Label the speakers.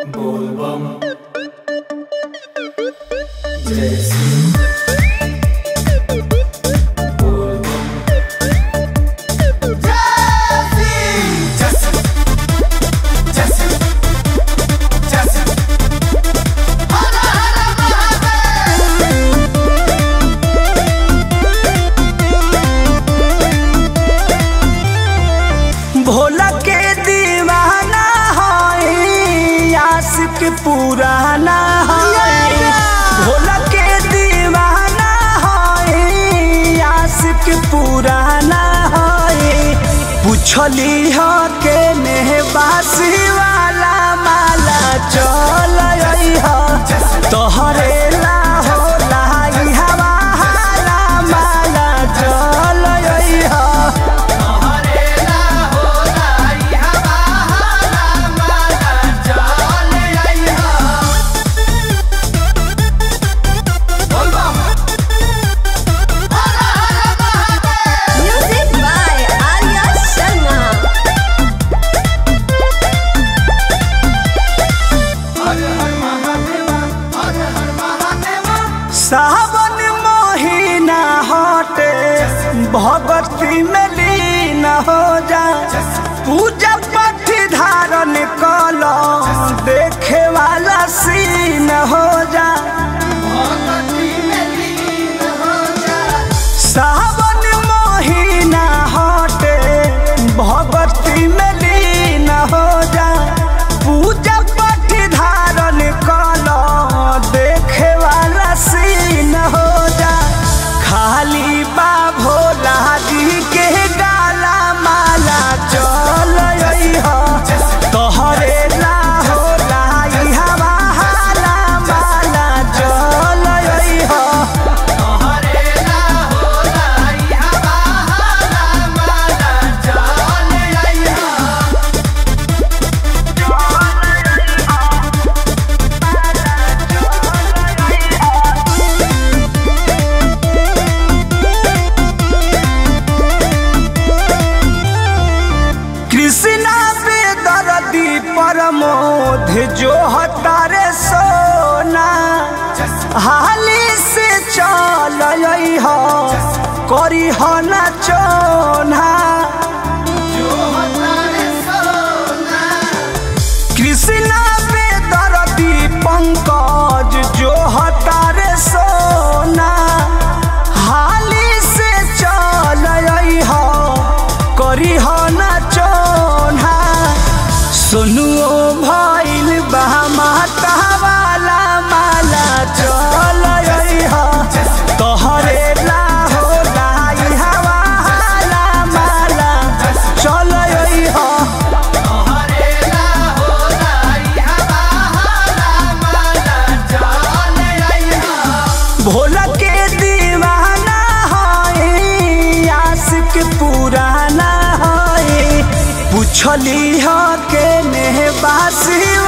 Speaker 1: बोलबम जय सिंह बोलबम जय सिंह जय सिंह जय सिंह जय सिंह हर हर महादेव
Speaker 2: भोला के दीवाना है आशिक पुराना है भोला के दीवाना है आशिक पुराना है पूछली हो के नेहबासी वाला माला चल हो तोहरे ला हो लाई हवा हाला माला चल हो
Speaker 1: हरेला होला हवा हाला माला चल आइहा बोलबम हर हर Mahadev
Speaker 3: Music by Arya Sharma.
Speaker 1: हर हर महादेव हर हर महादेव
Speaker 2: सावन महीना हटे भगवती में लीन हो जा पूजा पाठ धारण कल देखे वाला सीन हो जा
Speaker 1: भगवती में लीन हो जा
Speaker 2: सावन महीना हटे भगवती में लीन हो जा पूजा पाठ धारण कल देखे वाला सीन हो जा खाली बा भोला जी के गाला माला चल हो तोहरे ला हो लाई हवा हाला माला चल हो
Speaker 1: हरेला होला हवा हाला माला चल आइहा
Speaker 2: कृष्णा बेदर्दी परमोध जो हतारे सोना हाली से चल हो करी हो न चोना
Speaker 1: जो हमारे सोना
Speaker 2: कृष्णा बेदर्दी पंकज जो हतारे सोना हाली से चल हो करी हो न चोना सुनुओ भइल बा माता वाला माला चल हो तोहरे ला हो लाई हवा हाला माला चल हो
Speaker 1: हरेला होला हवा हाला माला चल आइहा
Speaker 2: भोला के दीवाना है आशिक पुराना है पूछली हो के नेहबासी